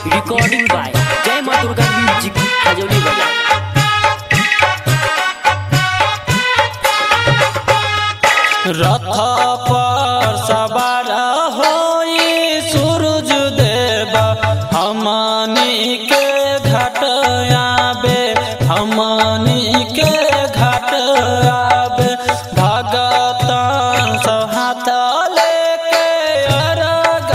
recording by जय माँ Durga music Khajauli बाजार रथ पर सवार होई सूरज देव हमनी के घाट आबे हमनी के घाट आबे भगतन सब हाथ लेके अर्घ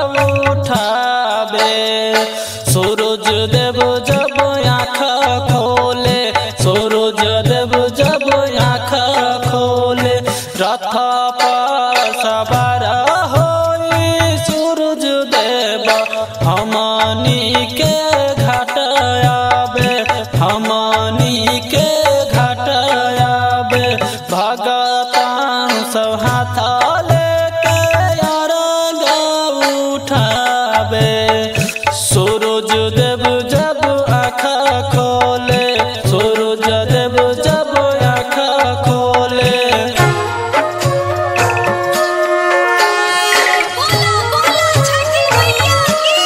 उठाबे सूरज देव जब आँख खोले सूरज देव जब आँख खोले रथ पर सवार होई सूरज देव हमनी के घाट आबे हमनी के घाट आबे भगतान सब हाथ लेके अर्घ उठाबे सूरज देव जब आँख खोले सूरज देव जब आँख खोले बोलो बोलो छठी मैया की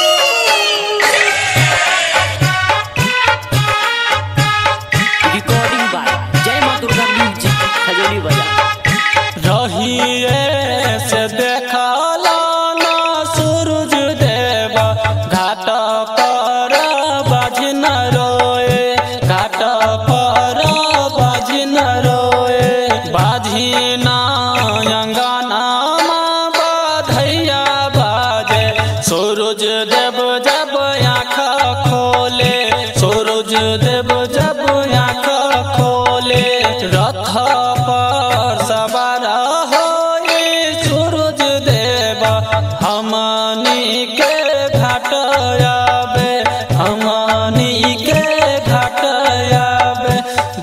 रिकॉर्डिंग बाय जय माँ दुर्गा म्यूजिक खजौली बाजार रहिए से देखला ना सूरज देव घाट पर बाजिन रोए घाट पर बाजिन रोए बाजिना अंगना बाधैया बाजे सूरज देव जब आँख खोले सूरज देव जब आँख खोले रथ पर सवार होई सूरज देव हमनी के घाट आबे हमनी के घाट आबे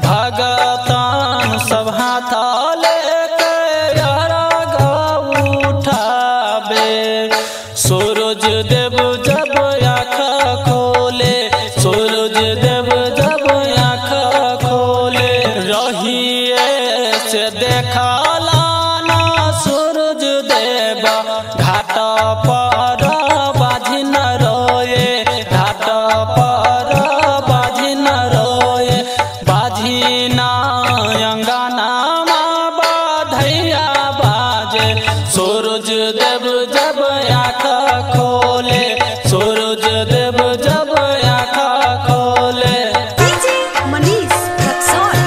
भगतान सब हाथ लेके अर्घ उठाबे सूरज देव जब आँख खोले सूरज देव जब आँख खोले रहिए से देखला ना सूरज देव घाट पर बाजिन रोए घाट पर बाजिन रोए बाजिना अंगना बाधैया बाजे सूरज देव जब आँख खोले सूरज देव जब आँख खोले डीजे मनीष रक्सौल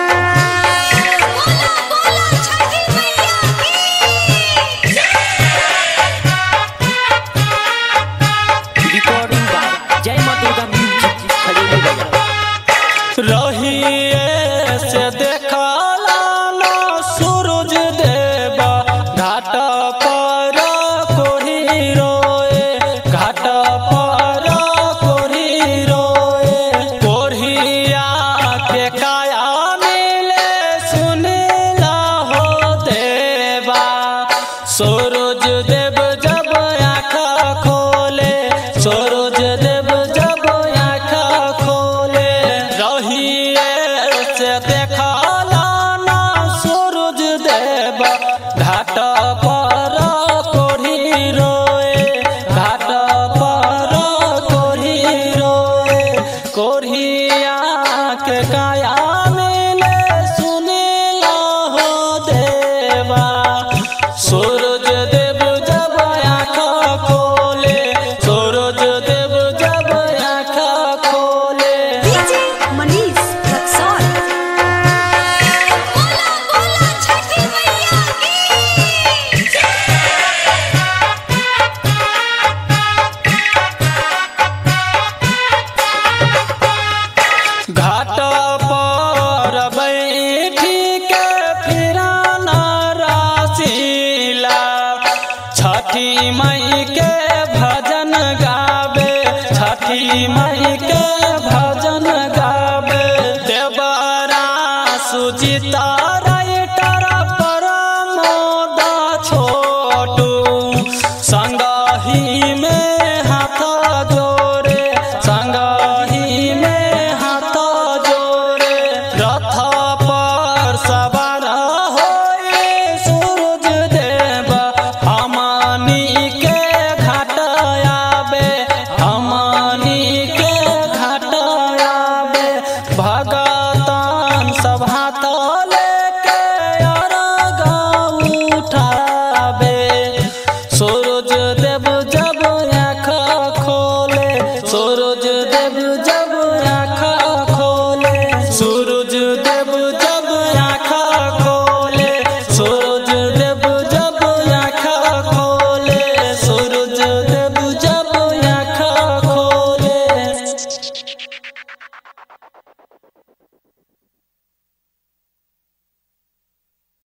बोलो बोलो छठी मैया की रिकॉर्डिंग बाय जय माँ दुर्गा म्यूजिक खजौली बाजार रहिए से देखला ना सूरज देव घाट पर कोढ़ी रोए घाट पर कोढ़ी रोए कोढ़िया के काया मिले सुनला हो देवा सूरज देव जब आँख खोले सूरज देव जब आँख खोले रहिए से देखला ना सूरज देव घाट पर कोढ़ी रोए घाट पर कोढ़ी रोए कोढ़िया के काया मिले सुनिला हो देवा सूरज देव जब आँख खोले सूरज देव जब आँख खोले डीजे मनीष रक्सौल बोलो बोलो छठी मैया की घाट पर बैठी के फिराना राशिला छठी मई के भजन गावे छठी मई